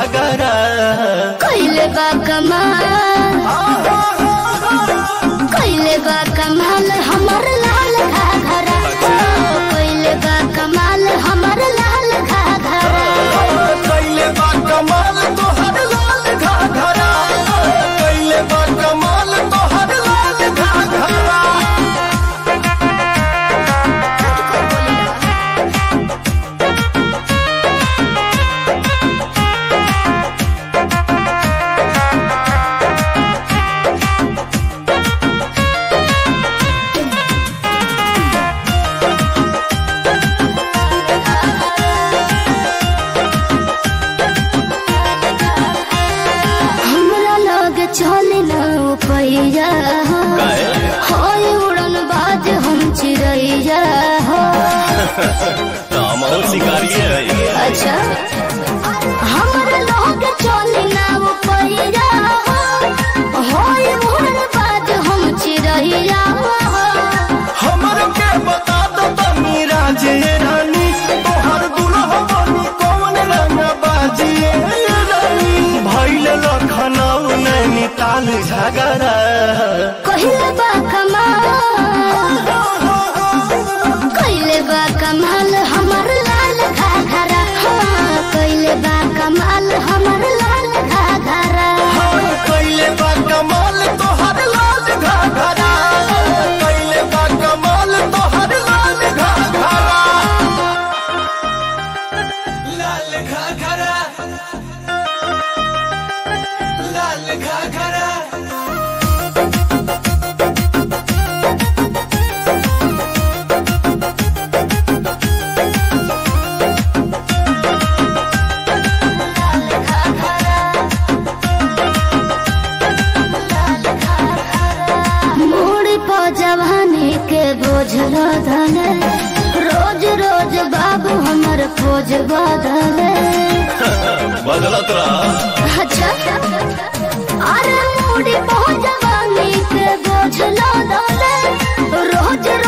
घाघरा कइले बा कमाल कइले बा कमाल हमर लाल घाघरा कइले बा कमाल हमर लाल घाघरा कैले बा कमाल तोहर लाल घाघरा कैले बा कमाल तोहर लाल घाघरा हमरा लग चले न पैया होय उड़न बाज हम चिड़ैया हो हम और शिकारी है अच्छा हमरा लग चले न पैया होय उड़न बाज हम चिड़ैया हो हमर के बता दो तनी राजे रानी तोहर दुल्हा बनी कौन रंग बाजिए रानी भइल लखनऊ नैनीताल झगड़ा कहिले बा कमाल कहिले बा कमाल हमर लाल घाघरा हाँ, कहिले बा कमाल हमर लाल घाघरा कैले बा कमाल तोहर लाल घाघरा कैले बा कमाल तोहर लाल घाघरा लाल घाघरा लाल घाघरा मोड़ी पो जवानी के बोझ धन रोज रोज बाबू हमर खोज बदले बदलत रहा अच्छा अरे मोड़ी पो जवानी के बोझ धन रोज